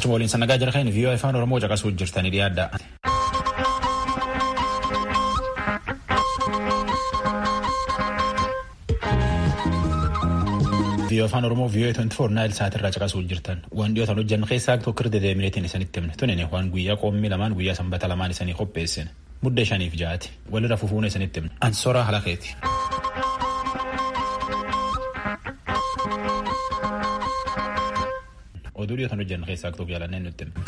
Galchuma waliin sannagaa jira kan viiyoo afaan Oromoo caqasuu jirtanii dhiyaadha. viiyoo afaan Oromoo viiyoo 24 naayil sa'aatirraa caqasuu jirtan. Waan dhiyootan hojjannu keessaa tokko kirde deemineetiin isanitti himne tunine waan guyyaa qoommii lamaan guyyaa sanbata lamaan isanii qopheessine. Mudda shaniif ja'ati walirra fufuun isanitti himne. Ansoraa halakeeti. oduu dhiyootan hojjannu keessaa tokko jaalanneen nutti himne.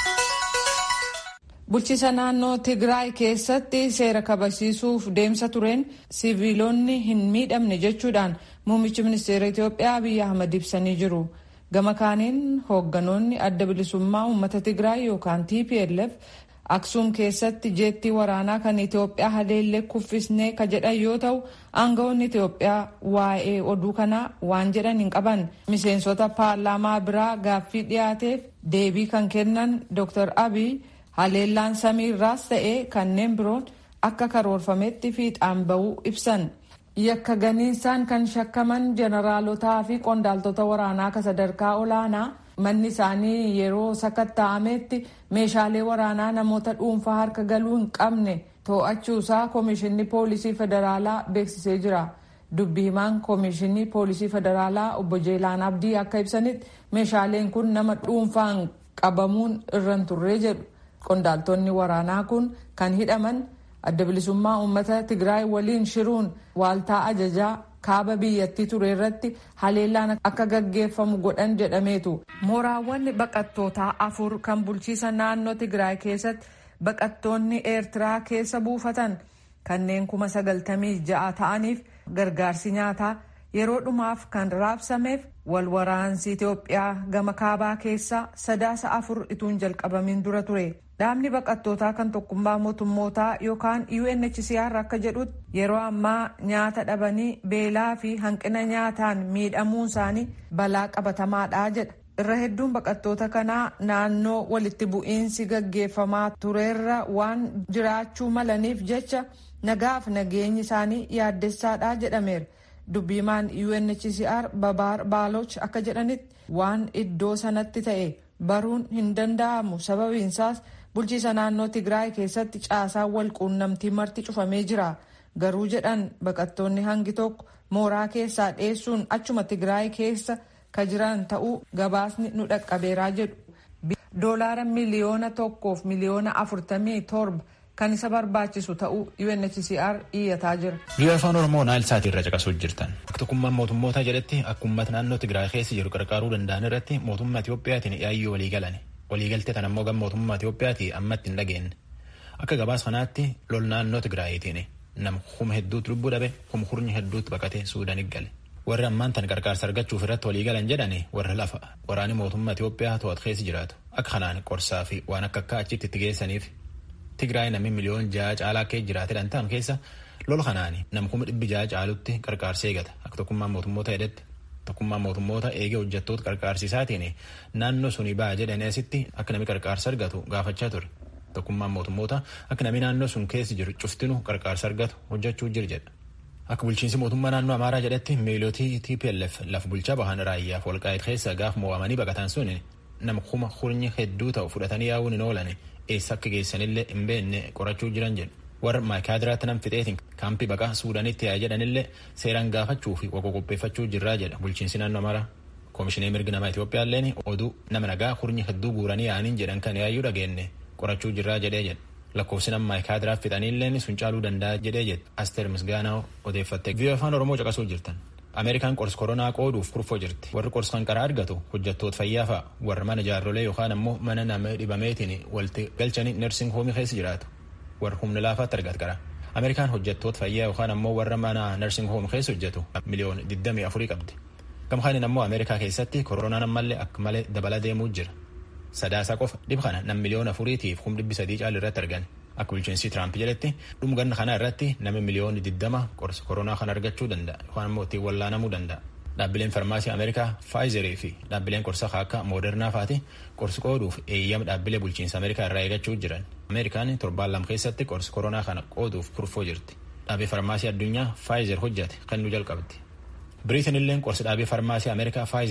Bulchiisa naannoo Tigraay keessatti seera kabachiisuuf deemsa tureen siviilonni hin miidhamne jechuudhaan muummichi ministeera Itoophiyaa Abiyyi Ahmad ibsanii jiru. Gama kaaniin hoogganoonni adda bilisummaa uummata Tigraay yookaan TPLF Aksuum keessatti jeettii waraanaa kan Itoophiyaa haleellee kuffisnee ka jedhan yoo ta'u aangawoonni Itoophiyaa waa'ee oduu kanaa waan jedhan hin qaban. Miseensota paarlaamaa biraa gaaffii dhiyaateef deebii kan kennan Dr. Abiy haleellaan samiirraas ta'ee kanneen biroon akka karoorfametti fiixaan bahuu ibsan. Yakka ganiinsaan kan shakkaman jeneraalotaa fi qondaaltota waraanaa ka sadarkaa olaanaa manni isaanii yeroo sakatta'ametti meeshaalee waraanaa namoota dhuunfaa harka galuu hin qabne to'achuusaa koomishinni poolisii federaalaa beeksisee jira. Dubbi himaan koomishinii poolisii federaalaa obbo Jeelaan Abdii akka ibsanitti meeshaaleen kun nama dhuunfaan qabamuun irra hin turre jedhu. Qondaaltonni waraanaa kun kan hidhaman adda bilisummaa uummata Tigraay waliin shiruun waaltaa ajajaa kaaba biyyattii ture irratti haleellaan akka gaggeeffamu godhan jedhameetu. Mooraawwan baqattootaa afur kan bulchiisa naannoo Tigraay keessatti baqattoonni Eertiraa keessa buufatan kanneen kuma sagaltamii ja'a ta'aniif gargaarsi nyaataa yeroo dhumaaf kan raabsameef wal waraansi Itoophiyaa gama kaabaa keessaa sadaasa afur ituun jalqabamin dura ture. Dhaabni baqattootaa kan tokkummaa mootummootaa yookaan UNHCR akka jedhutti yeroo ammaa nyaata dhabanii beelaa fi hanqina nyaataan miidhamuun isaanii balaa qabatamaadha jedha. Irra hedduun baqattoota kanaa naannoo walitti bu'iinsi gaggeeffamaa tureerra waan jiraachuu malaniif jecha nagaaf nageenyi isaanii yaaddessaadha jedhameera. Dubbiimaan UNHCR Babaar Baaloch akka jedhanitti waan iddoo sanatti ta'e baruun hin danda'amu sababiinsaas bulchiisa naannoo Tigraay keessatti caasaan wal quunnamtii marti cufamee jira. Garuu jedhan baqattoonni hangi tokko mooraa keessaa dheessuun achuma Tigraay keessa ka jiran ta'uu gabaasni nu dhaqqabeeraa jedhu. Doolaara miliyoona tokkoof miliyoona afurtamii torba kan isa barbaachisu ta'uu UNHCR iyyataa jira. Biyya afaan Oromoo naayil sa'aatii irra caqasuu jirtan. Akka tokkummaan mootummootaa jedhetti akka uummata naannoo Tigraay keessa jiru qarqaaruu danda'an irratti mootummaa Itiyoophiyaatiin yaayyoo walii galan. Waliigaltee tan ammoo gama mootummaa Itiyoophiyaati ammatti hin dhageenye. Akka gabaas kanaatti lol naannoo Tigraayitiin nama kuma hedduutu lubbuu dhabe kuma hurni hedduutu baqatee Suudaanii gale. Warri ammaan tan qarqaarsa argachuuf irratti walii galan jedhani warra lafa waraani mootummaa Itiyoophiyaa to'atu keessa jiraatu. Akka kanaan qorsaa fi waan akka akka achitti itti geessaniif Tigraay namni miliyoon ja'a caalaa kee jiraate dhantaan keessa lola kanaani nam kuma dhibbi ja'a caalutti qarqaarsa eegata akka tokkummaan mootummoota jedhetti. Tokkummaan mootummoota eegee hojjettoota qarqaarsiisaatiin naannoo suni ba'a jedhanii asitti akka namni qarqaarsa argatu gaafachaa ture. Tokkummaan mootummoota akka namni naannoo sun keessa jiru cuftinu qarqaarsa argatu hojjechuu jira jedha. Akka bulchiinsi mootummaa naannoo Amaaraa jedhetti miilootii TPLF lafa bulchaa bahan raayyaaf walqaa'eet keessa gaaf mo'amanii baqatan sun nama kuma hurnyi hedduu ta'u fudhatanii yaa'uun hin oolan eessa akka geessanillee hin beekne qorachuu jiran jedhu. warra maayikaadiraatti nam fixeetiin kaampii baqaa suudaanitti yaa jedhanillee seeraan gaafachuu fi waqa qopheeffachuu jirraa jedha bulchiinsi naannoo Amaaraa. Koomishinii mirgi namaa Itiyoophiyaalleen oduu nama nagaa hurnyi hedduu guuranii yaa'aniin jedhan kan yaayyuu dhageenye qorachuu jirraa jedhee jedha. Lakkoofsi nama maayikaadiraaf fixaniilleen sun caaluu danda'a jedhee jedha. Asteer Misgaanaa odeeffatte. Biyya afaan Oromoo caqasuu jirtan. Ameerikaan qorsi koronaa qooduuf kurfoo jirti. Warri qorsi kan karaa argatu hojjettoota fayyaa fa'a. Warra mana jaarrolee yookaan ammoo mana nama dhibameetiin walitti galchanii nersing hoomii keessa jiraatu. warra humna laafaatti argatu qara. Ameerikaan hojjettoota fayyaa yookaan ammoo warra mana nursing home keessa hojjetu miliyoon 24 qabdi. Gamkaaniin ammoo Ameerikaa keessatti koronaan ammallee akka malee dabala deemuu jira. Sadaasa qofa dhib kana nam miliyoon afuriitiif kum dhibbi sadii caalu irratti argan. Akka bulchiinsi Tiraamp jedhetti dhuma ganna kana irratti nama miliyoon 20 qorsa koronaa kan argachuu danda'a yookaan ammoo ittiin wallaanamuu danda'a. Dhaabbileen farmaasii Ameerikaa Faayizerii fi dhaabbileen qorsa akka Moodernaa faati qorsi qooduuf eeyyama dhaabbilee bulchiinsa Ameerikaa irraa eegachuu jiran. Ameerikaan torbaan lama keessatti qorsi koronaa kana qooduuf kurfoo jirti. Dhaabbii farmaasii addunyaa Faayizer hojjate kan nu jalqabdi. Biriitin illee qorsi dhaabbii farmaasii Ameerikaa Faayizer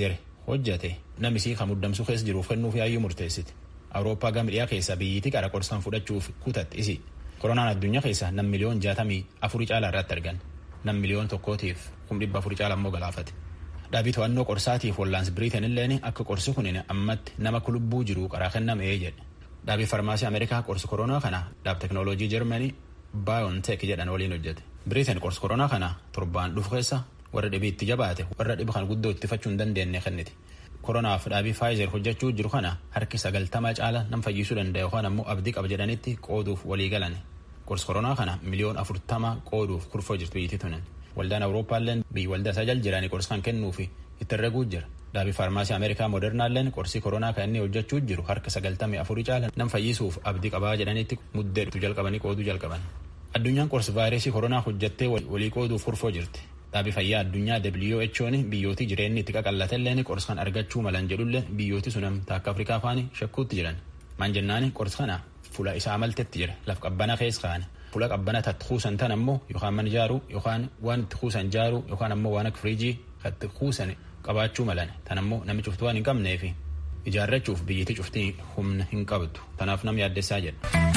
hojjate namisii kan muddamsuu keessa jiruuf kennuuf yaayyuu murteessiti. Awurooppaa gama dhiyaa keessa biyyittii qara qorsaan fudhachuuf kutatti isi. Koronaan addunyaa keessa nam miliyoon jaatamii afurii caalaa irratti argan. Nam miliyoon tokkootiif kum dhibba afurii caalaa immoo galaafate. Dhaabii to'annoo qorsaatiif wallaansi Biriiteen illeen akka qorsi kun ammatti nama kulubbuu jiru qaraa kennamee jedhe. Dhaabii farmaasii Ameerikaa qorsi koronaa kana dhaab teknooloojii Jarmanii Baayoonteek jedhan waliin hojjete. Biriiteen qorsi koronaa kana torbaan dhufu keessa warra dhibee itti jabaate warra dhiba kan guddoo ittifachuu hin dandeenye kenniti. Koronaaf dhaabii Faayizer hojjechuu jiru kana harki sagaltama caala nam fayyisuu danda'a yookaan ammoo abdii qaba jedhanitti qooduuf walii galan. Qorsi koronaa kana miliyoon afurtama qooduuf kurfoo jirtu biyyatti tunan. Waldaan Awurooppaalleen biyyi waldaa isaa jala jiranii qorsi kan kennuufi itti herreguu jira. Dhaabii faarmaasii Ameerikaa Modernaalleen qorsii koronaa kan inni hojjechuu jiru harka sagaltamii afurii caala nam fayyisuuf abdii qabaa jedhanitti muddee jalqabanii qooduu jalqaban. Addunyaan qorsi vaayirasii koronaa hojjettee walii qooduuf kurfoo jirti. Dhaabii fayyaa addunyaa WHO'n biyyootii jireenyi itti qaqallatalleen qorsi kan argachuu malan jedhullee biyyooti sun akka Afrikaa faani shakkuutti jiran. Maan jennaani qorsi kana fuula isaa maltetti jira laf qabbana keessa kaane. Fuula qabbana tatti kuusan tan ammoo yookaan mana ijaaruu yookaan waan itti kuusan ijaaruu yookaan ammoo waan akka firiijii itti kuusan qabaachuu malan tan ammoo namni cuftu waan hin qabneefi ijaarrachuuf biyyattii cuftii humna hin qabdu tanaaf nam yaaddessaa jedha.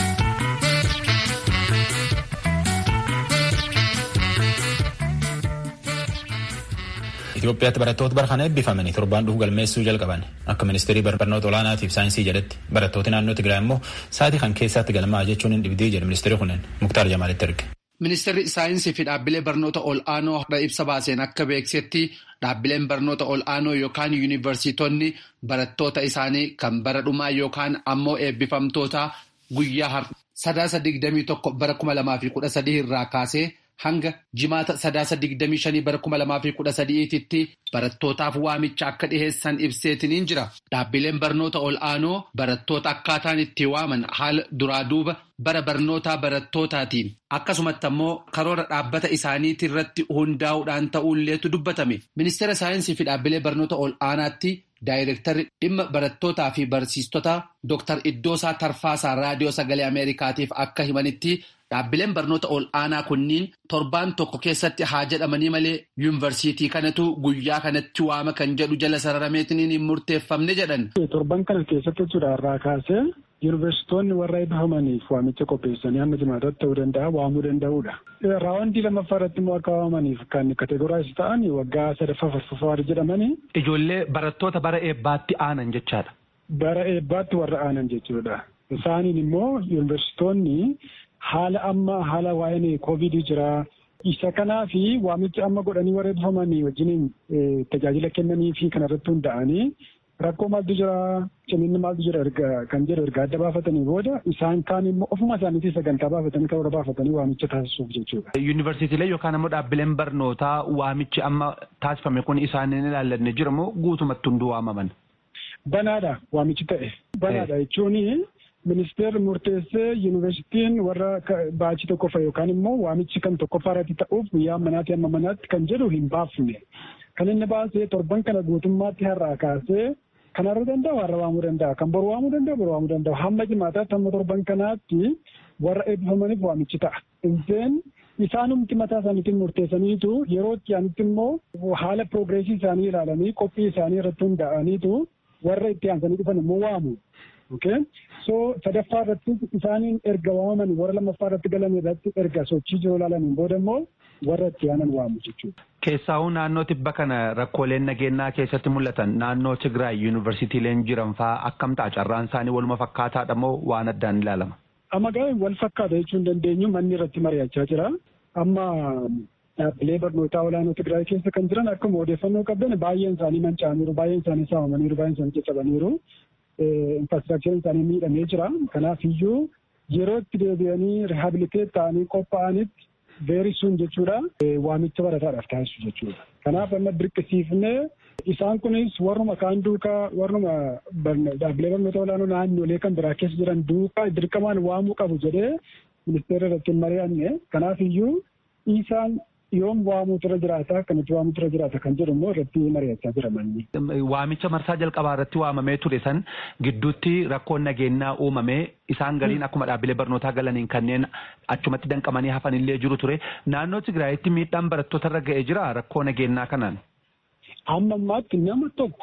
Itoophiyaatti barattoota bara kana eebbifamanii torbaan dhufu galmeessuu jalqaban akka ministeerii barnoota olaanaatiif saayinsii jedhetti barattooti naannoo Tigraay immoo sa'aatii kan keessatti galmaa jechuun hin dhibdii jedhe ministeerri kunneen Muktaar Jamaalitti erge. Ministeerri saayinsii fi dhaabbilee barnoota ol'aanoo ibsa baaseen akka beeksetti dhaabbileen barnoota ol'aanoo yookaan yuunivarsiitonni barattoota isaanii kan bara dhumaa yookaan ammoo eebbifamtoota guyyaa sadaasa digdamii tokko bara kuma lamaa fi kudha sadii irraa kaasee. hanga jimaata sadaasa digdamii shanii bara kuma lamaa fi kudha sadiititti barattootaaf waamicha akka dhiheessan ibseetiniin jira. Dhaabbileen barnoota ol'aanoo barattoota akkaataan itti waaman haala duraa duuba bara barnootaa barattootaati. Akkasumatti ammoo karoora dhaabbata isaaniitii irratti hundaa'uudhaan ta'uulleetu dubbatame. Ministeera saayinsii fi dhaabbilee barnoota ol'aanaatti daayirektarri dhimma barattootaa fi barsiistota Dr. Iddoosaa Tarfaasaa Raadiyoo Sagalee Ameerikaatiif akka himanitti dhaabbileen barnoota ol'aanaa kunniin torbaan tokko keessatti haa jedhamanii malee yuunivarsiitii kanatu guyyaa kanatti waama kan jedhu jala sararameetiin hin murteeffamne jedhan. Torban kana keessatti jechuudha irraa kaasee yuunivarsiitonni warra eebbifamaniif waamicha qopheessanii hamma jimaataatti ta'uu danda'a waamuu danda'uudha. Raawwandii lammaffaa irratti immoo akka waamaniif kan kategoraayiz ta'an waggaa sadaffaa farfaffaa jedhamanii. Ijoollee barattoota bara eebbaatti aanan jechaadha. Bara eebbaatti warra aanan jechuudha. Isaaniin immoo yuunivarsiitonni haala amma haala waa'een koovidii jira. Isa kanaa fi waamicha amma godhanii warra eebbifamanii wajjin tajaajila kennanii fi kanarratti hunda'anii rakkoo maaltu jira ciminni maaltu jira kan jedhu erga adda baafatanii booda isaan kaan immoo ofuma isaaniitii sagantaa baafatanii karoora baafatanii waamicha taasisuuf jechuudha. Yuunivarsiitiilee yookaan ammoo dhaabbileen barnootaa waamichi amma taasifame kun isaaniin ilaallanne jira moo guutumatti hunduu waamaman? Banaadha waamichi ta'e. Banaadha jechuun ministeerri murteessee yuunivarsiitiin warra baachii tokkoffaa yookaan immoo waamichi kan tokkoffaa irratti ta'uuf guyyaa manaatti amma manaatti kan jedhu hin baafne. Kan inni baasee torban kana guutummaatti har'aa kaasee kan har'a danda'u har'a waamuu danda'a. Kan boru waamuu danda'u boru waamuu danda'u. Hamma jimaataatti hamma torban kanaatti warra eebbifamaniif waamichi ta'a. Inseen isaanumti mataa isaaniitiin murteessaniitu yeroo itti aanitti immoo haala piroogreesii isaanii ilaalanii qophii isaanii irratti hundaa'aniitu warra itti aansanii dhufan immoo waamu. Okay? So sadaffaa irratti isaaniin erga waamaman warra lammaffaa irratti galan irratti erga sochii jiru ilaalaniin booda immoo warra itti aanan waamu jechuudha. Keessaa'uu naannoo tibba kana rakkooleen nageenyaa keessatti mul'atan naannoo Tigraay yuunivarsiitiileen jiran fa'aa akkam ta'a carraan isaanii waluma fakkaataadha moo waan addaan ilaalama? Amma gaafa wal fakkaata jechuun hin dandeenyu manni irratti mari'achaa jira. Amma dhaabbilee barnootaa olaanoo Tigraay keessa kan jiran akkuma odeeffannoo qabdan baay'een isaanii manca'aniiru, baay'een isaanii saamamaniiru, baay'een isaanii caccabaniiru. infraastiraakchariin isaanii miidhamee jira. Kanaaf iyyuu yeroo itti deebi'anii rihaabiliteet ta'anii qophaa'anitti veerii sun jechuudha waamicha barataadhaaf taasisu jechuudha. Kanaaf amma dirqisiifnee isaan kunis warruma kaan duukaa warruma dhaabbilee barnoota olaanoo naannolee kan biraa keessa jiran duukaa dirqamaan waamuu qabu jedhee ministeera irratti hin mari'anne. Kanaaf iyyuu isaan yoom waamuutu irra jiraata akkamitti waamuutu irra jiraata kan jedhu immoo irratti mari'achaa jira manni. Waamicha marsaa jalqabaa irratti waamamee ture san gidduutti rakkoon nageenyaa uumamee isaan galiin akkuma dhaabbilee barnootaa galaniin kanneen achumatti danqamanii hafan illee jiru ture. Naannoo Tigraayitti miidhaan barattoota irra ga'ee jira rakkoo nageenyaa kanaan. Amma ammaatti nama tokko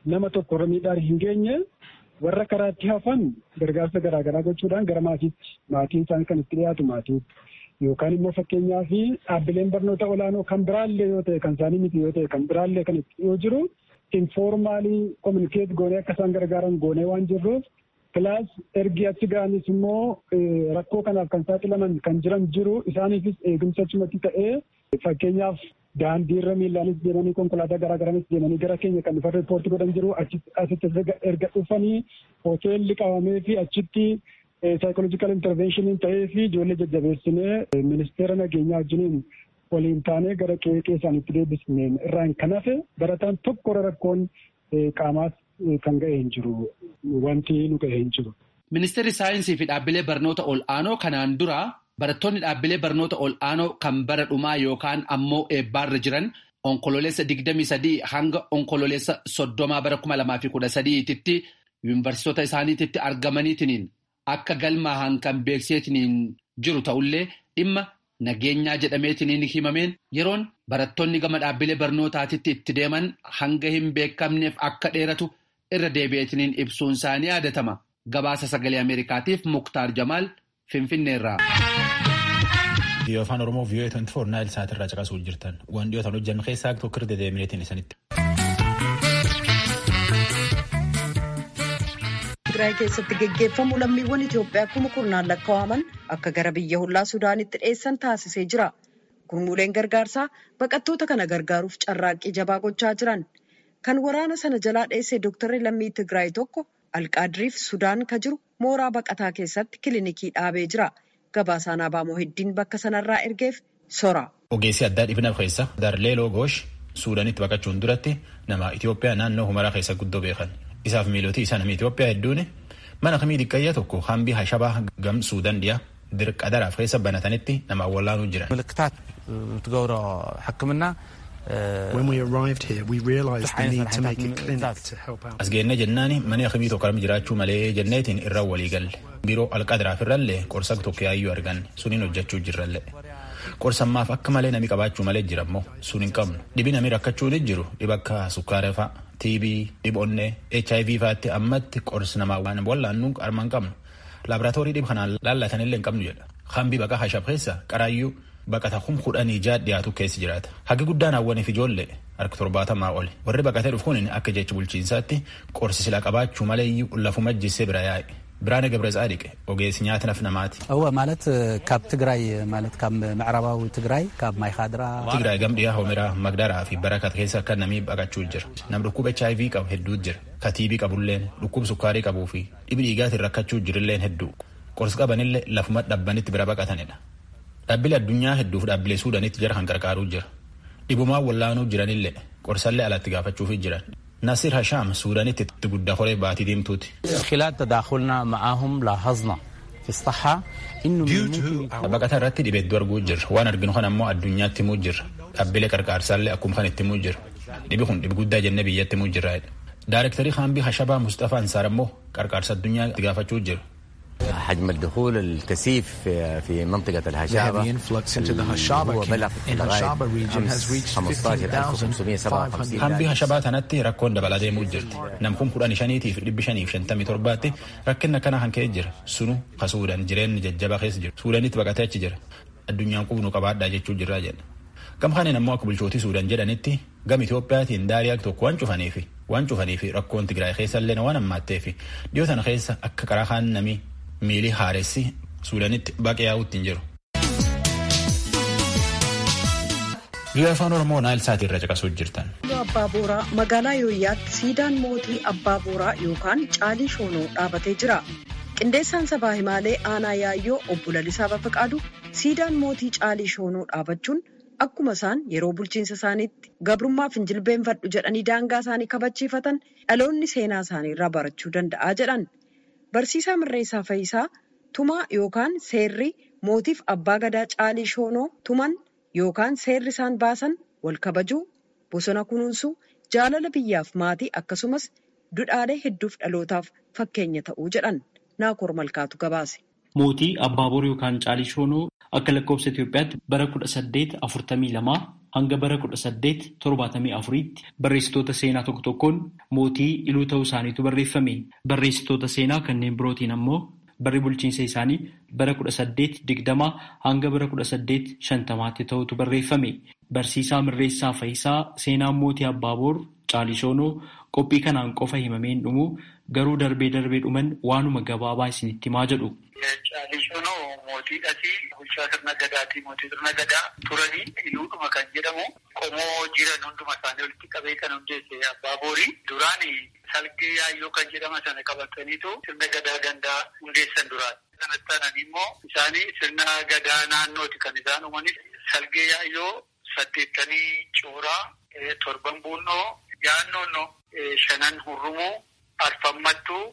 nama tokko irra miidhaan hin geenye warra karaatti hafan gargaarsa garaagaraa gochuudhaan gara maatiitti maatiin isaanii kan itti dhiyaatu maatiitti yookaan immoo fakkeenyaa fi dhaabbileen barnoota olaanoo kan biraallee yoo ta'e kan isaanii miti yoo ta'e kan biraallee kan itti yoo jiru informaalii kominikeet goonee akka isaan gargaaran goonee waan jirruuf Kilaas ergi achi ga'anis immoo rakkoo kanaaf kan saaxilaman kan jiran jiru isaaniifis eegumsa achumatti ta'ee fakkeenyaaf daandiirra miillaanis deemanii konkolaataa garaagaraanis deemanii gara keenya kan dhufan riippoortii godhan jiru asitti erga dhufanii hoteelli qabamee fi achitti saayikoloojikaal intarveeshiniin ta'ee fi ijoollee jajjabeessinee ministeera nageenyaa wajjiniin waliin taanee gara qe'ee isaaniitti deebisneen irraan kan hafe barataan tokko rakkoon qaamaas kan ga'e hin jiru wanti nu ga'e hin jiru. Ministeerri saayinsii fi dhaabbilee barnoota ol'aanoo kanaan dura barattoonni dhaabbilee barnoota ol'aanoo kan bara dhumaa yookaan ammoo eebbaarra jiran onkololeessa 23 hanga onkololeessa 30 bara 2013tti yuunivarsiitota isaaniitti argamaniitiin akka galmaahan kan beekseetiin jiru ta'ullee dhimma nageenyaa jedhameetiin himameen yeroon barattoonni gama dhaabbilee barnootaatitti itti deeman hanga hin beekamneef akka dheeratu irra deebi'eetiin ibsuun isaanii yaadatama. Gabaasa sagalee Ameerikaatiif Muktaar Jamaal Finfinneerraa. Viiyoo afaan Oromoo viiyoo 24 naayil sa'aatirraa caqasuu jirtan. Waan dhiyootaan hojjannu keessaa tokko irra dedeemineetiin isanitti. Tigraay keessatti geggeeffamu lammiiwwan Itoophiyaa kuma kurnaan lakkaa'aman akka gara biyya hollaa Sudaanitti dhiyeessan taasisee jira. Gurmuuleen gargaarsaa baqattoota kana gargaaruuf carraaqqii jabaa gochaa jiran. Kan waraana sana jalaa dheesse Dooktarri lammii Tigraay tokko Alqaadiriif Sudaan ka jiru mooraa baqataa keessatti kilinikii dhaabee jira. Gabaasaan Abaamoo heddiin bakka sanarraa ergeef sora. Ogeessi addaa dhibna keessa Darleeloo Goosh Suudaanitti baqachuun duratti nama Itoophiyaa naannoo Humaraa keessa guddoo beekan. Isaaf miilootii isaa namni Itoophiyaa hedduun mana kamii diqqayyaa tokko hambii hashabaa gam Suudaan dhiyaa dirqadaraaf keessa banatanitti nama awwaalaanuu jiran. ምልክታት ትገብሮ ሕክምና When we arrived here, we realised the need to make a clinic to help out. As geenne jennaani mana akkamii tokko armi jiraachuu malee jenneetiin irra walii galle. Biiroo alqadaraaf irrallee qorsa tokko yaayyuu arganne suniin hojjechuu jirrallee. Qorsammaaf akka malee nami qabaachuu malee jirammoo sun hin qabnu. Dhibi nami rakkachuun jiru dhiba akka sukkaara fa'a, TB, dhibonnee, HIV fa'aatti ammatti qorsi namaa waan wallaannu armaan qabnu. Laaboraatoorii dhib kanaan laallatanillee hin qabnu jedha. Hambi baqa hashab keessa qaraayyuu baqata kum kudhanii jaa dhiyaatu keessa jiraata. Hagi guddaan hawwaniif ijoollee harka torbaatamaa oli. Warri baqatee dhufu kun akka jecha bulchiinsaatti qorsi silaa qabaachuu maleeyyuu lafuma jissee bira yaa'e. ብርሃነ ገብረ ጻዲቅ ኦጌስ ኛትነፍ ነማት እወ ማለት ካብ ትግራይ ማለት ካብ ምዕራባዊ ትግራይ ካብ ማይ ካድራ ትግራይ ገምድያ ሆሜራ መግዳራ ፊ በረከት ኬሳ ከ ነሚ በቀችuu jira nam dhukkub HIV qabu hedduu jira ka TB qabulleen dhukkub sukkaarii qabuu fi dhibi dhiigaatiin rakkachuu jirilleen hedduu qorsi qabanillee lafuma dhabbanitti bira baqatanidha dhaabbilee addunyaa hedduuf dhaabbilee suudanitti jara kan qarqaaruu jira dhibumaa wallaanuu jiranillee qorsallee alatti gaafachuufi jiran ناصر هشام سوداني تقول خوري باتي ديمتوتي خلال تداخلنا معهم لاحظنا في الصحة إنه بقى رتي دي بدور جوجر وانا ارجنو خنا مو الدنيا تموجر أبلي كركار سالي أكون خان تموجر دي بيخون دي بقول دا جنبي تموجر رايد دايركتوري خان بي هشبا مصطفى انصار مو كركار الدنيا تقافة جوجر حجم الدخول الكثيف في في منطقة الهشابة The heavy influx into the Hashaba هو بلغ in Hashaba region has reached 15,557 hambi hashabaa tanatti rakkoon dabalaa deemuu jirti nam kun kudhan shaniitiif dhibbi shaniif shantamii torbaatti rakkina kana kan ka'e jira sunu ka suudaan jireenyi jajjabaa keessa jiru suudaanitti baqatee achi jira addunyaan qubnu qabaadhaa jechuu jirraa jedha gam kaneen ammoo akka bulchootii suudaan jedhanitti gam Itoophiyaatiin daariyaa tokko waan cufaniifi waan cufaniifi rakkoon Tigraay keessa illee waan ammaatteefi dhiyoo tana keessa akka karaa kaan namii miilii haaressi suudaanitti baqee yaa'uutti hin jiru. Biyya afaan Oromoo naayil saatii irra caqasuu jirtan. Abbaa Booraa magaalaa Yooyyaatti siidaan mootii Abbaa Booraa yookaan Caalii Shoonoo dhaabatee jira. Qindeessaan sabaa himaalee aanaa yaayyoo obbo Lalisaa Bafaqaadu siidaan mootii Caalii Shoonoo dhaabachuun akkuma isaan yeroo bulchiinsa isaaniitti gabrummaaf hin jilbeenfadhu jedhanii daangaa isaanii kabachiifatan dhaloonni seenaa isaanii irraa barachuu danda'a jedhan. Barsiisaa Mirreessaa Fayisaa tumaa yookaan seerri mootiif abbaa gadaa Caalii Shoonoo tuman yookaan seerri isaan baasan wal kabajuu bosona kunuunsuu jaalala biyyaaf maatii akkasumas dudhaalee hedduuf dhalootaaf fakkeenya ta'uu jedhan naakoor malkaatu gabaase. Mootii Abbaaboor yookaan Caalii Shoonoo akka lakkoofsa Itoophiyaatti bara kudha saddeet afurtamii lamaa hanga bara kudha saddeet torbaatamii afuriitti barreessitoota seenaa tokko tokkoon mootii iluu ta'uu isaaniitu barreeffame. Barreessitoota seenaa kanneen birootiin ammoo barri bulchiinsa isaanii bara kudha saddeet digdamaa hanga bara kudha saddeet shantamaatti ta'utu barreeffame. Barsiisaa Mirreessaa Fayisaa seenaan mootii Abbaaboor Caalishoonoo qophii kanaan qofa himameen dhumu garuu darbee darbee dhuman waanuma gabaabaa isinitti himaa jedhu. Caalishoonoo mootiidhati bulchaa sirna gadaatii mootii sirna gadaa turanii iluudhuma kan jedhamu qomoo jiran hunduma isaanii walitti qabee kan hundeesse Abbaaboori duraani salgee yaayyoo kan jedhama sana qabataniitu sirna gadaa gandaa hundeessan duraan. Sanatti aananii immoo isaanii sirna gadaa naannooti kan isaan uumanis salgee yaayyoo saddeettanii cooraa torban buunnoo yaannoon shanan hurrumuu arfammattuu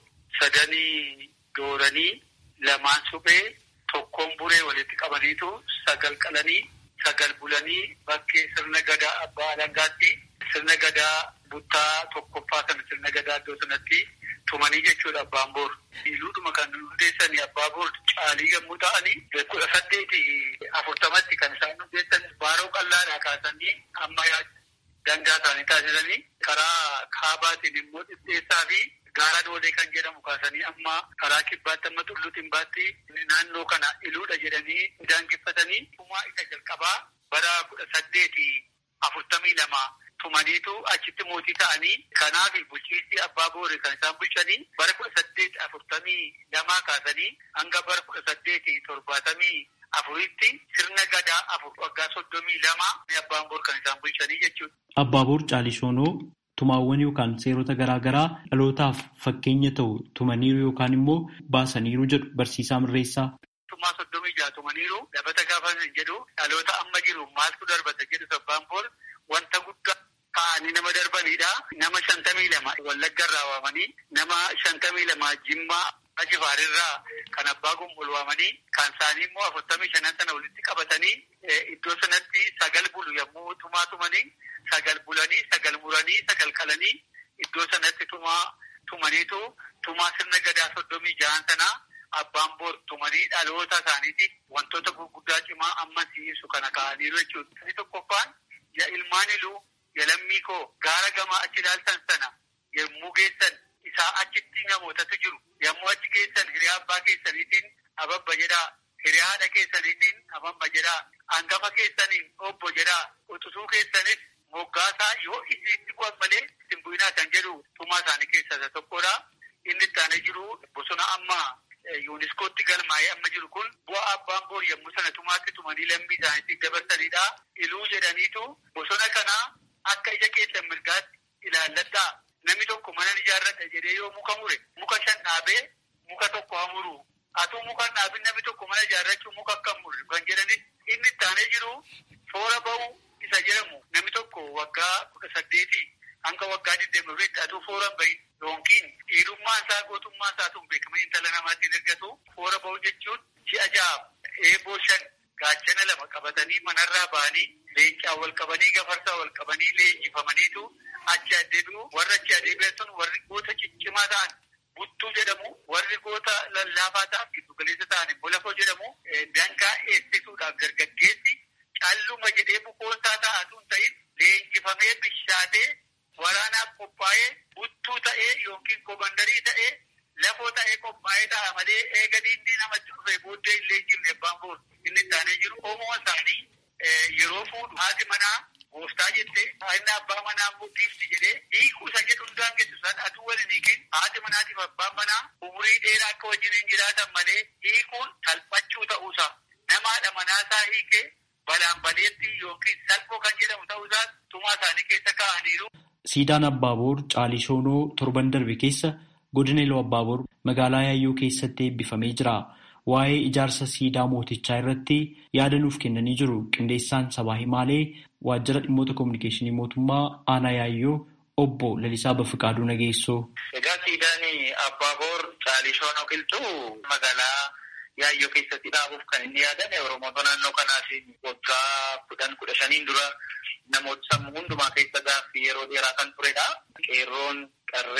sadanii dooranii lamaan suphee tokkoon buree walitti qabaniitu sagal qalanii sagal bulanii bakkee sirna gadaa abbaa alangaatti sirna gadaa buttaa tokkoffaa kana sirna gadaa iddoo sanatti tumanii jechuudha abbaan boor. Iluudhuma kan hundeessanii abbaa boor caalii yommuu ta'anii kudha saddeeti afurtamatti kan isaan hundeessan baaroo qallaadhaa kaasanii amma dangaa isaanii taasisanii karaa kaabaatiin immoo dhidheessaa fi gaara doolee kan jedhamu kaasanii amma karaa kibbaatti amma tulluutiin baatti naannoo kana iluudha jedhanii daangeffatanii tumaa isa jalqabaa bara kudha saddeeti afurtamii lama tumaniitu achitti mootii ta'anii kanaaf bulchiinsi abbaa boore kan isaan bulchanii bara kudha saddeeti afurtamii lamaa kaasanii hanga bara kudha saddeeti torbaatamii afuritti sirna gadaa afur waggaa soddomii lama abbaan boor kan isaan bulchanii jechuudha. Abbaa boor caalishoonoo tumaawwan yookaan seerota garaa garaa dhalootaaf fakkeenya ta'u tumaniiru yookaan immoo baasaniiru jedhu barsiisaa mirreessaa. Tumaa soddomii jaha tumaniiru dabata gaafa jedhu dhaloota amma jiru maaltu darbata jedhu abbaan boor wanta guddaa ta'anii nama darbanidha. Nama shantamii lama wallaggarraa waamanii nama shantamii lama jimmaa Ajifaarirraa kan abbaa gumbul waamanii kan isaanii immoo afurtamii shanan sana walitti qabatanii iddoo sanatti sagal bulu yommuu tumaa tumanii sagal bulanii sagal muranii sagal qalanii iddoo sanatti tumaa tumaniitu tumaa sirna gadaa soddomii jahan sanaa abbaan boor tumanii dhaloota isaaniitiif wantoota gurguddaa cimaa amma si'isu kana ka'aniiru jechuudha. Inni tokkoffaan ya ilmaan iluu ya lammii koo gaara gamaa achi ilaaltan sana yommuu geessan isaa achitti namootatu jiru. Yommuu achi geessan hiriyaa abbaa keessaniitiin ababba jedhaa. Hiriyaa haadha keessaniitiin ababba jedhaa. Hangafa keessaniin obbo jedhaa. Utusuu keessanis moggaasaa yoo isinitti bu'an malee isin bu'inaa kan jedhu tumaa isaanii keessaa isa tokkodha. Inni itti aanee jiru bosona amma yuuniskootti galmaa'ee amma jiru kun bu'aa abbaan boor yommuu sana tumaatti tumanii lammii isaaniitti dabarsanidha. Iluu jedhaniitu bosona kana akka ija keessan mirgaatti ilaalladhaa. Namni tokko mana ijaarradha jedhee yoo muka mure muka shan dhaabee muka tokko hamuru. Atuu muka dhaabin namni tokko mana ijaarrachuu muka akkam murre kan jedhanis inni itti aanee jiru foora ba'uu isa jedhamu namni tokko waggaa kudha saddeetii hanga waggaa digdamii afuritti atuu foora bahin yookiin dhiirummaan isaa gootummaa isaa tun beekamanii intala namaatti ergatu foora ba'uu jechuun ji'a ja'a eeboo shan gaachana lama qabatanii manarraa ba'anii leencaa wal qabanii gafarsaa wal qabanii leenjifamaniitu achi adeemu warra achi adeebi'an sun warri goota ciccimaa ta'an buttuu jedhamu warri goota lallaafaa ta'an giddu galeessa ta'an immoo lafoo jedhamu dangaa eegsisuudhaaf dargaggeessi calluma jedhee bukoonsaa ta'atuun ta'in leenjifamee bishaatee waraanaaf qophaa'ee buttuu ta'ee yookiin komandarii ta'ee lafoo ta'ee qophaa'ee ta'a malee eega diinni namatti dhufe booddee hin leenjifne abbaan boor inni isaanii jiru oomoo isaanii yeroo fuudhu haati manaa gooftaa jette inni abbaa manaa immoo dhiifti jedhee hiikuu isa jedhu hundaan geessu isaan atuu waliin hiikin haati manaatiif abbaan manaa umurii dheeraa akka wajjiniin jiraatan malee hiikuun salphachuu ta'uusaa namaadha manaasaa hiikee balaan baleetti yookiin salphoo kan jedhamu ta'uusaa tumaa isaanii keessa kaa'aniiru. Siidaan Abbaaboor Caalishoonoo torban darbe keessa godina Iluu Abbaaboor magaalaa Yaayyoo keessatti eebbifamee jira. Waa'ee ijaarsa siidaa mootichaa irratti yaada nuuf kennanii jiru. Qindeessaan sabaa himaalee waajjira dhimmoota kominikeeshinii mootummaa aanaa Yaayyoo obbo Lalisaa Bafiqaaduu Nageessoo. Egaa siidaan Abbaaboor Caalishoonoo qilxuu magaalaa Yaayyoo keessatti dhaabuuf kan inni yaadame Oromoota naannoo kanaaf waggaa kudhan kudha shaniin dura namoota sammuu hundumaa keessa gaaffii yeroo dheeraa kan turedha. Qeerroon, qarreen,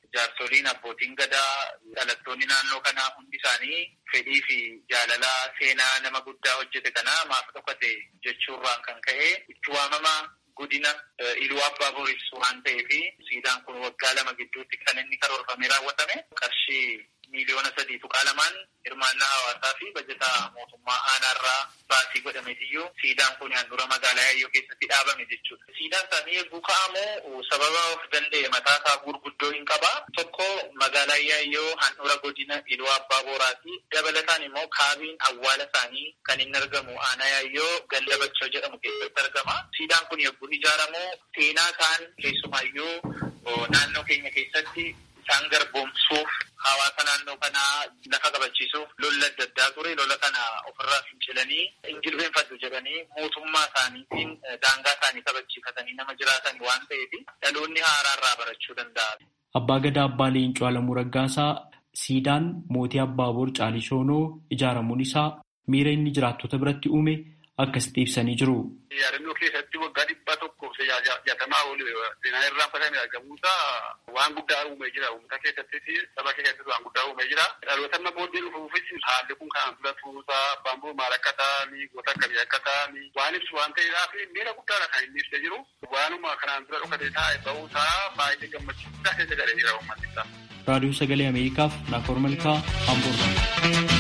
jaarsoliin abbootiin gadaa dhalattoonni naannoo kanaa hundi isaanii fedhii fi jaalala seenaa nama guddaa hojjete kanaa maaf dhokate jechuurraan kan ka'e itti waamama godina iluu abbaa booris waan ta'eef siidaan kun waggaa lama gidduutti kan inni karoorfamee raawwatame qarshii miiliyoona sadii tuqaa lamaan hirmaannaa hawaasaa fi bajataa mootummaa aanaarraa baasii godhameetiyyuu siidaan kun handura magaalaa yaayyoo keessatti dhaabame jechuudha. Siidaan isaanii eeguu ka'amoo sababa of danda'e mataa isaa gurguddoo hin qaba. Tokko magaalaa yaayyoo handura godina iluu abbaa booraati. Dabalataan immoo kaabiin awwaala isaanii kan inni argamu aanaa yaayyoo ganda bachoo jedhamu keessatti argama. Siidaan kun eeguu ijaaramu seenaa isaan keessumaayyuu naannoo keenya keessatti isaan garboomsuuf hawaasa naannoo kanaa lafa qabachiisuuf lola adda addaa ture lola kana ofirraa fincilanii injilbeenfadhu jedhanii mootummaa isaaniitiin daangaa isaanii kabachiifatanii nama jiraatan waan ta'eef dhaloonni haaraarraa barachuu danda'a. Abbaa Gadaa Abbaa Leencoo Alamuu Raggaasaa siidaan mootii Abbaaboor Caalishoonoo ijaaramuun isaa miira inni jiraattota biratti uume akkasitti ibsanii jiru. Yaadannoo keessatti waggaa dhibba tokkoof jaatamaa ol seenaa irraanfatame argamuusaa waan guddaa uumee jira. Uummata keessattis saba keessattis waan guddaa uumee jira. Dhaloota amma booddee dhufuufis haalli kun kanaan dura turuusaa abbaan boo maal akka ta'anii goota akkamii akka ta'anii waan ibsu waan ta'eedhaaf miira guddaadha kan inni ibsee jiru. Waanuma kanaan dura dhokatee taa'e ba'uusaa baay'ee gammachiisaa keessa galee jira uummanni isaa. Raadiyoo Sagalee Ameerikaaf Naakoor Malkaa Hamburg.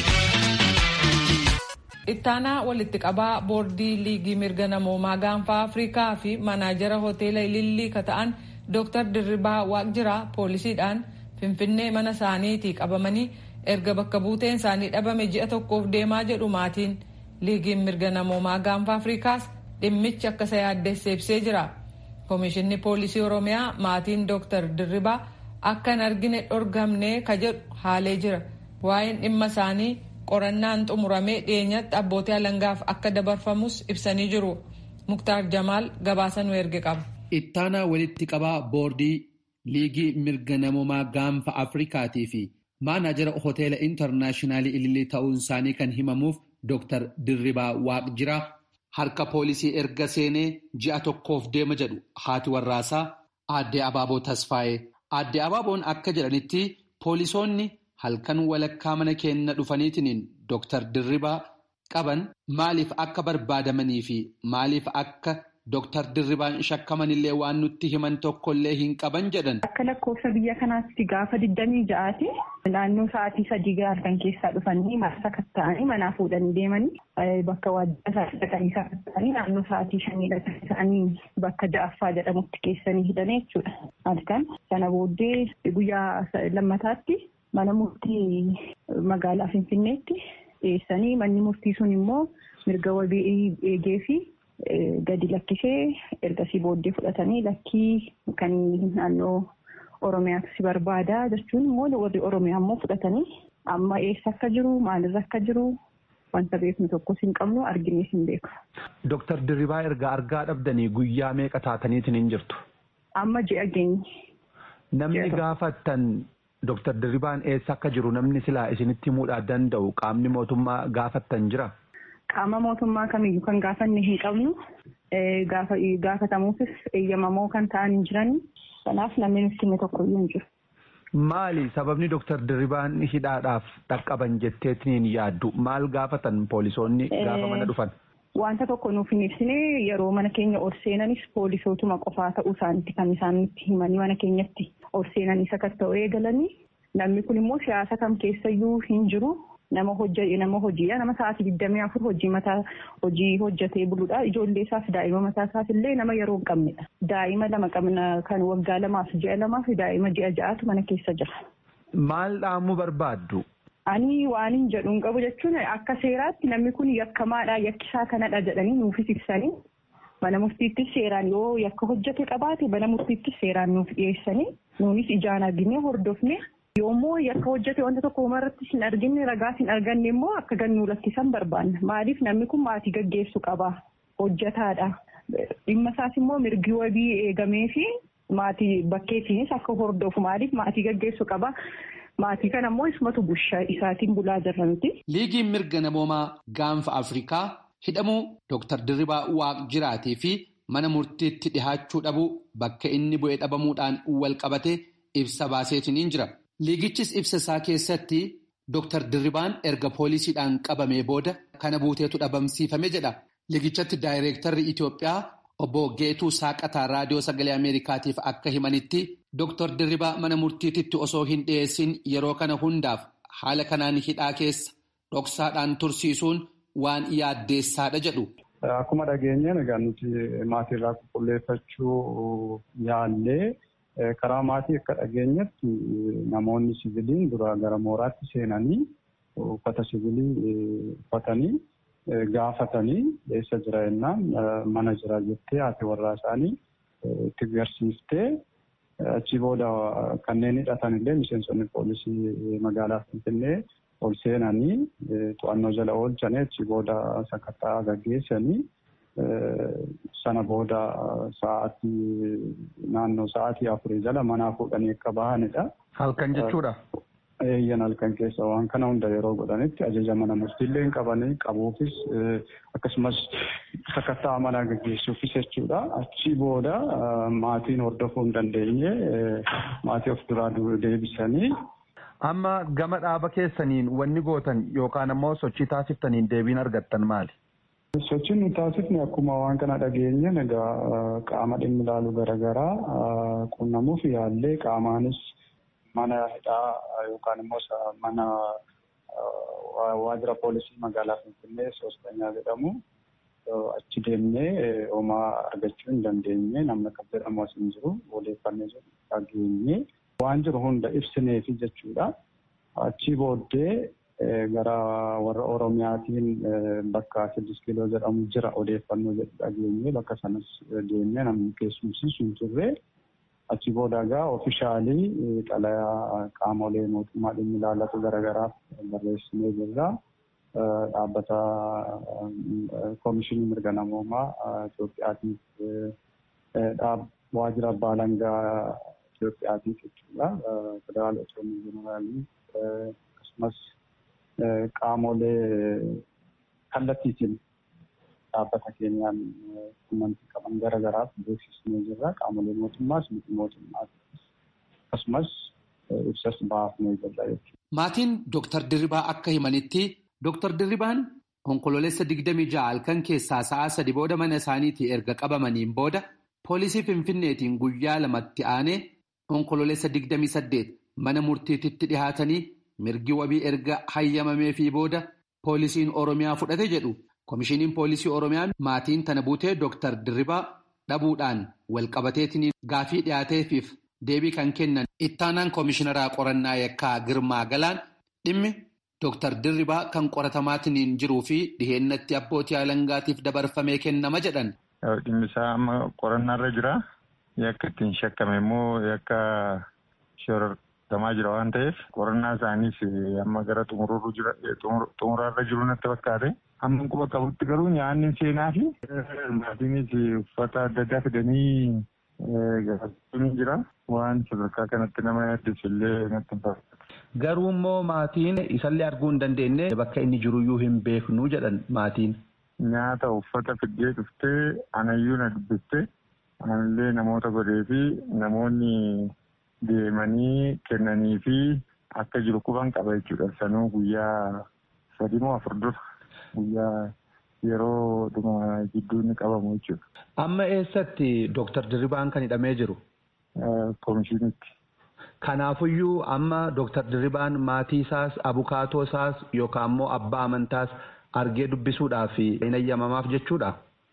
Ittaanaa walitti qabaa boordii liigii mirga namoomaa gaanfaa Afrikaa fi manaajara hoteela Ilillii ka ta'an Dr. Dirribaa Waaqjiraa poolisiidhaan Finfinnee mana isaaniitii qabamanii erga bakka buuteen isaanii dhabame ji'a tokkoof deemaa jedhu maatiin liigiin mirga namoomaa gaanfaa Afrikaas dhimmichi akka isa yaaddeesse ibsee jira. Komishinni poolisii Oromiyaa maatiin Dr. Dirribaa akka hin argine dhorgamne ka jedhu haalee jira. Waa'een dhimma isaanii qorannaan xumuramee dhiyeenyatti abbootii alangaaf akka dabarfamus ibsanii jiru. Muktaar Jamaal gabaasa nu erge qaba. Ittaanaa walitti qabaa boordii liigii mirga namoomaa gaanfa Afrikaatii fi maanaajara hoteela intarnaashinaali ilillii ta'uun isaanii kan himamuuf Dr. Dirribaa Waaqjiraa harka poolisii erga seenee ji'a tokkoof deema jedhu haati warraasaa aadde Abaaboo Tasfaayee. Aadde Abaaboon akka jedhanitti poolisoonni halkan walakkaa mana keenya dhufaniitiin Dr. Dirribaa qaban maaliif akka barbaadamanii fi maaliif akka Dr. Dirribaan shakkamanillee waan nutti himan tokkollee hin qaban jedhan. Akka lakkoofsa biyya kanaatti gaafa digdamii ja'aati naannoo sa'aatii sadii halkan keessaa dhufanii marsa katta'anii manaa fuudhanii deemanii bakka waajjira isaanii dhaqanii katta'anii naannoo sa'aatii shanii dhaqanii bakka ja'affaa jedhamutti keessanii hidhanii jechuudha. Halkan sana booddee guyyaa lammataatti mana murtii magaalaa Finfinneetti dhiyeessanii manni murtii sun immoo mirga wabii eegee fi gadi lakkisee ergasii booddee fudhatanii lakkii kan naannoo Oromiyaatu si barbaada jechuun immoo warri Oromiyaa immoo fudhatanii amma eessa akka jiru maalirra akka jiru wanta beeknu tokkos hin qabnu arginees hin beeku. Dooktar Dirribaa erga argaa dhabdanii guyyaa meeqa taataniitiin hin jirtu? Amma ji'a geenye. Namni gaafattan Dooktar Dirribaan eessa akka jiru namni silaa isinitti himuudhaa danda'u qaamni mootummaa gaafattan jira? Qaama mootummaa kamiyyuu kan gaafanne hin qabnu gaafatamuufis eeyyamamoo kan ta'an hin jiran kanaaf namni nutti hime tokkoyyuu hin jiru. Maali sababni Dooktar Dirribaan hidhaadhaaf dhaqqaban jetteetiin yaaddu maal gaafatan poolisoonni gaafa mana dhufan? Wanta tokko nuuf hin ibsine yeroo mana keenya ol seenanis poolisootuma qofaa ta'uu isaaniitti kan isaan nutti himanii mana keenyatti ol seenanii sakatta'uu eegalanii namni kun immoo siyaasa kam keessayyuu hin jiru. nama hojii nama hojiidha nama sa'aatii digdamii afur hojii mataa hojii hojjetee buluudha ijoollee isaaf daa'ima mataa isaaf illee nama yeroo hin qabnedha daa'ima lama qabna kan waggaa lamaaf ji'a lamaaf daa'ima ji'a ja'atu mana keessa jira. Maal dhaamuu barbaaddu? Ani waan hin jedhu hin qabu jechuun akka seeraatti namni kun yakkamaadha yakkisaa kanadha jedhanii nuufis ibsanii mana murtiittis seeraan yoo yakka hojjete qabaate mana murtiittis seeraan nuuf dhiyeessanii nuunis ijaan arginee hordofne yoommoo yakka hojjete wanta tokko irratti hin arginne ragaa hin arganne immoo akka gannuu lakkisan barbaanna maaliif namni kun maatii gaggeessu qaba hojjetaadha dhimma isaas immoo mirgi wabii eegamee fi maatii bakkeetiinis akka hordofu maaliif maatii gaggeessu qaba. Maatii kana immoo isumatu bushaa isaatiin bulaa jirra miti. Liigiin mirga namoomaa gaanfa Afrikaa hidhamuu Dooktar Dirribaa Waaqjiraatii fi mana murtiitti dhihaachuu dhabuu bakka inni bu'ee dhabamuudhaan wal qabate ibsa baaseetiniin jira. Liigichis ibsa isaa keessatti Dr. Dirribaan erga poolisiidhaan qabamee booda kana buuteetu dhabamsiifame jedha. Liigichatti daayireektarri Itoophiyaa obbo Geetuu Saaqataa raadiyoo sagalee Ameerikaatiif akka himanitti Dr. Dirribaa mana murtiititti osoo hin dhiyeessin yeroo kana hundaaf haala kanaan hidhaa keessa dhoksaadhaan tursiisuun waan yaaddeessaadha jedhu. Akkuma dhageenyeen egaa nuti maatiirraa qulqulleeffachuu yaallee karaa maatii akka dhageenyetti namoonni siviiliin dura gara mooraatti seenanii uffata siviilii uffatanii gaafatanii eessa jira jennaan mana jira jettee haati warraa isaanii itti agarsiiftee achi booda kanneen hidhatan illee miseensonni poolisii magaalaa Finfinnee ol seenanii to'annoo jala oolchanii achi booda sakattaa gaggeessanii sana booda sa'aatii naannoo sa'aatii afurii jala manaa fuudhanii akka bahanidha. Halkan jechuudha. Eeyyan halkan keessa waan kana hunda yeroo godhanitti ajaja mana murtiillee hin qabanii qabuufis akkasumas sakattaa manaa gaggeessuufis jechuudha. Achi booda maatiin hordofuu hin dandeenye maatii of duraa deebisanii Amma gama dhaaba keessaniin wanni gootan yookaan ammoo sochii taasiftaniin deebiin argattan maali? Sochiin nu taasifne akkuma waan kana dhageenyen egaa qaama dhimmi ilaalu garaagaraa qunnamuuf yaallee qaamaanis mana hidhaa yookaan immoo mana waajjira poolisii magaalaa Finfinnee soostanyaa jedhamu achi deemnee homaa argachuu hin dandeenye namni akka jedhamu as hin jiru odeeffannee jiru dhageenye. waan jiru hunda ibsineefi jechuudha. Achi booddee gara warra Oromiyaatiin bakka Siddis Kiiloo jedhamu jira odeeffannoo jedhu dhageenye bakka sanas deemnee namni keessumsiisu hin turre. Achi booda egaa ofishaalii xalayaa qaamolee mootummaa dhimmi ilaallatu garaagaraaf barreessinee jirra. Dhaabbata Koomishinii Mirga Namoomaa Itoophiyaatiif waajjira abbaa alangaa Itoophiyaatiif jechuudha. Federaal Otoomii Jeneraalii akkasumas qaamolee kallattiitiin dhaabbata keenyaan quunnamtii qaban garaagaraaf beeksisnee jirra. Qaamolee mootummaas miti mootummaas akkasumas ibsas baafnee jirra jechuudha. Maatiin Dooktar Dirribaa akka himanitti Dooktar Dirribaan onkololeessa digdamii ja'a halkan keessaa sa'a sadi booda mana isaaniitii erga qabamaniin booda poolisii Finfinneetiin guyyaa lamatti aanee onkololeessa digdamii saddeet mana murtiititti dhihaatanii mirgi wabii erga hayyamamee fi booda poolisiin Oromiyaa fudhate jedhu. Komishiniin poolisii Oromiyaa maatiin tana buutee Dooktar Dirribaa dhabuudhaan walqabateetiin gaafii dhiyaateefiif deebii kan kennan ittaanaan komishinaraa qorannaa yakkaa Girmaa Galaan dhimmi Dooktar Dirribaa kan qoratamaatiin jiruu fi dhiheennatti abbootii alangaatiif dabarfamee kennama jedhan. Dhimmi isaa amma qorannaarra jira. Yakka ittiin shakkame immoo yakka shorortamaa jira waan ta'eef qorannaa isaaniis amma gara xumuraarra jiru natti fakkaate. Amma quba qabutti garuu nyaanni seenaa fi maatiinis uffata adda addaa fidanii gaafachuu jira. Waan sadarkaa kanatti nama yaaddeessu illee natti hin fakkaatu. Garuu immoo maatiin isallee arguu hin dandeenye bakka inni jiruyyuu hin beeknu jedhan maatiin. Nyaata uffata fiddee dhuftee anayyuu na dubbistee anallee namoota godhee fi namoonni deemanii kennanii fi akka jiru quban qaba jechuudha. Sanuu guyyaa sadii moo afur dura guyyaa yeroo dhuma jidduu inni qabamu jechuudha. Amma eessatti Dooktar Dirribaan kan hidhamee jiru? Komishinitti. Kanaafuyyuu amma Dooktar Dirribaan maatii isaas abukaatoo isaas yookaan immoo abbaa amantaas argee dubbisuudhaaf hin eeyyamamaaf jechuudha.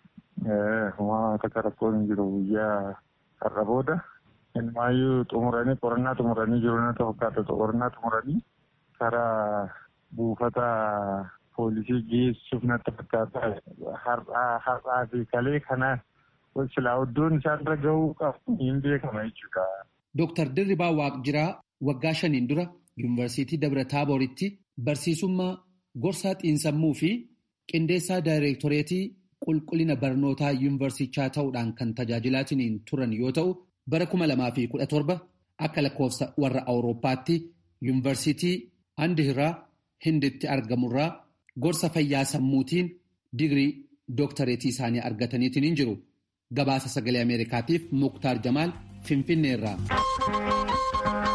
Waan takka rakkoon hin jiru guyyaa har'a booda. Ilmaayyuu xumuranii qorannaa xumuranii jiru natti fakkaata qorannaa xumuranii karaa buufata poolisii geessuuf natti fakkaata. Har'aa fi kalee kana silaa iddoon isaanirra gahuu qabu hin beekama jechuudha. Dooktar Dirribaa Waaqjiraa waggaa shaniin dura Yuunivarsiitii Dabra Taabooritti barsiisummaa gorsaa xiinsammuu fi qindeessaa daayireektoreetii qulqullina barnootaa yuunivarsichaa ta'uudhaan kan tajaajilaatiin turan yoo ta'u bara kuma lamaa fi kudha torba akka lakkoofsa warra awurooppaatti yuunivarsiitii Andihiraa Hinditti argamurraa gorsa fayyaa sammuutiin digirii dooktareetii isaanii argataniitiin jiru. Gabaasa sagalee Ameerikaatiif Muktaar Jamaal Finfinneerraa.